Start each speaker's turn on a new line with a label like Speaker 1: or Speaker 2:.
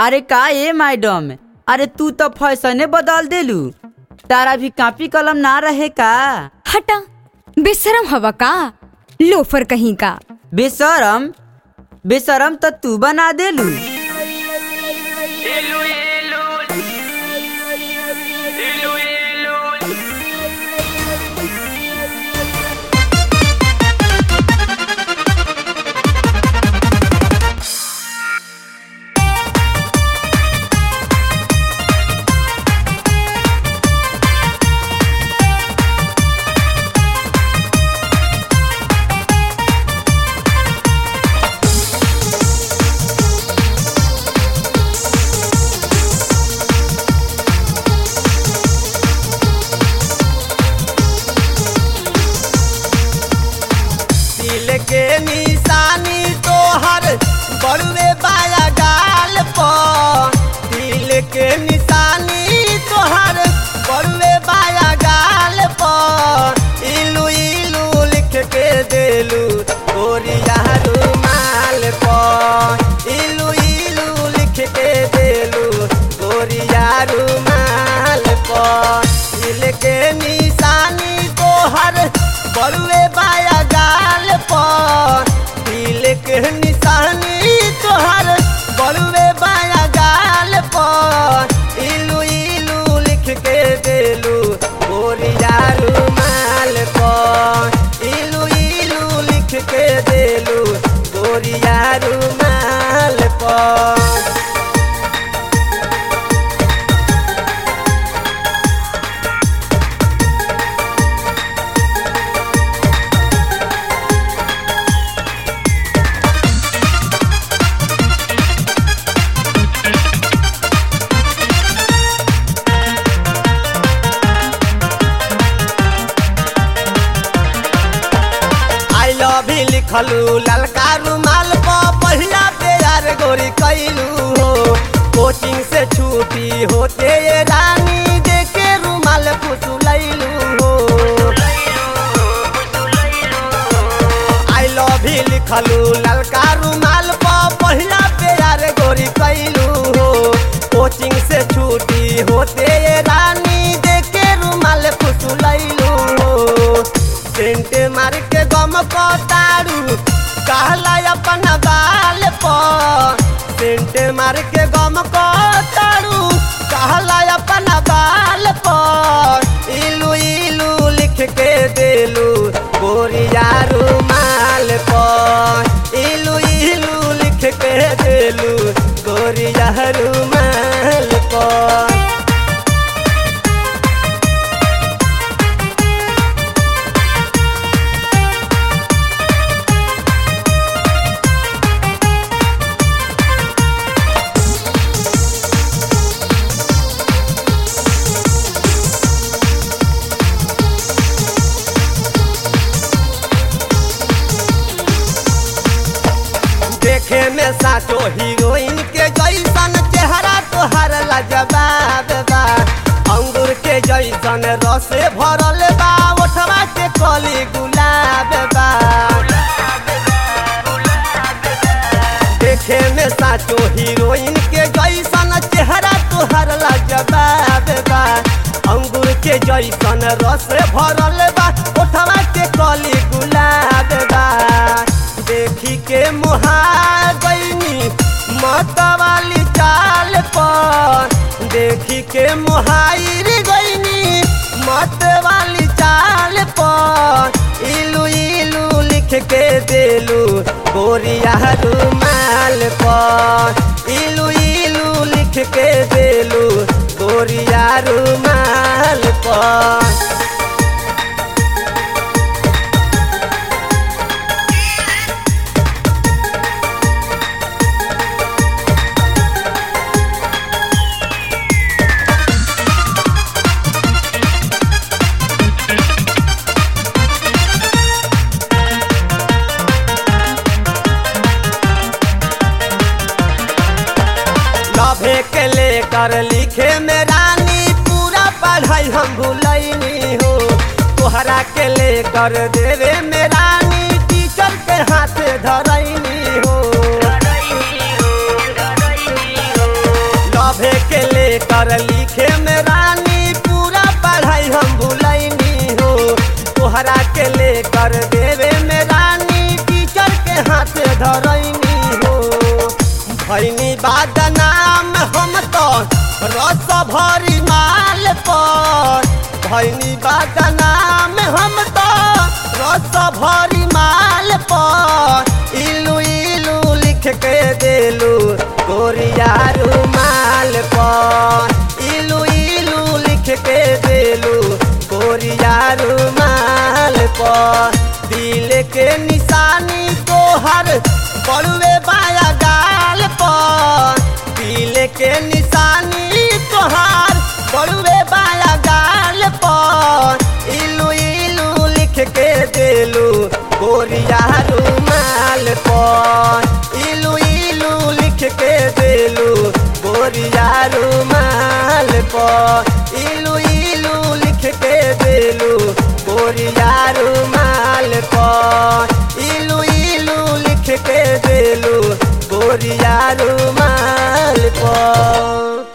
Speaker 1: अरे का ए मैडम अरे तू तो फैसने बदल देलू तारा भी कापी कलम ना रहे का
Speaker 2: हटा बेशरम हवा का लोफर कहीं का
Speaker 1: बेशरम बेशरम तो तू बना देलू
Speaker 3: दिल के निशानी तोहर बड़ुए बाया गाल पर दिल के निशानी तोहर बड़ुए बाया गाल पर इलू इलू लिख के देलू गोरिया रुमाल पर इलू इलू लिख के देलू गोरिया रुमाल पर दिल के निशानी तोहर बड़ुए बाया गाल पर दिल के निशानी तोहर बड़ुए बाया गाल पर इलू इलू लिख के देलू गोरिया रुमाल पर इलू इलू लिख के देलू गोरिया रुमाल पर आई लव ही लिखलू ललका रुमाल पर पहिला प्यार गोरी कैलू हो कोचिंग से छुट्टी होते ये रानी देखे रुमाल फुसुलैलू हो आई लव ही लिखलू ललका रुमाल पर पहिला प्यार गोरी कैलू हो कोचिंग से छुट्टी होते ये रानी देखे रुमाल फुसुलैलू हो सेंट मार के गम पतारू कहला अपन बाल पर सेंट मार के गम पतारू कहला अपन बाल पर इलू इलू लिख के देलू गोरिया रुमाल पर इलू इलू लिख के देलू गोरिया रुमाल पर देखे में साचो हीरोइन के जैसन चेहरा तोहर लाजवाब बा अंगूर के जैसन रसे भरल बा ओठवा के कली गुलाब बा देखे में साचो हीरोइन के जैसन चेहरा तोहर लाजवाब बा अंगूर के जैसन रस भरल बा ओठवा के कली गुलाब बा देखी के मुहा गईनी मत वाली चाल पर देखी के मुहाइर गईनी मत वाली चाल पर इलू इलू लिख के देलू गोरिया रुमाल पर इलू इलू लिख के देलू गोरिया रुमाल पर लभे के लेकर लिखे में रानी पूरा पढ़ाई हम भूलैनी हो तोहरा के लेकर देवे में रानी टीचर के हाथ धरैनी हो लेकर लिखे में रानी पूरा पढ़ाई हम भूलैनी हो तोहरा के लेकर देवे में रानी टीचर के हाथ धरैनी हो भैनी बाद नाम हम तो रस भरी माल पर भैनी बाद नाम हम तो रस भरी माल पर इलू इलू लिख के देलू गोरिया रुमाल पर इलू इलू लिख के देलू गोरिया रुमाल पर दिल के निशानी तोहर बड़ुए बाया गाल पर दिल के निशानी तोहार बड़ुए बाया गाल पर इलू इलू लिख के देलू गोरिया रुमाल पर इलू इलू लिख के देलू गोरिया रुमाल पर इलू इलू लिख के देलू गोरिया रुमाल पर इलू इलू लिख के देलू गोरिया रुमाल पर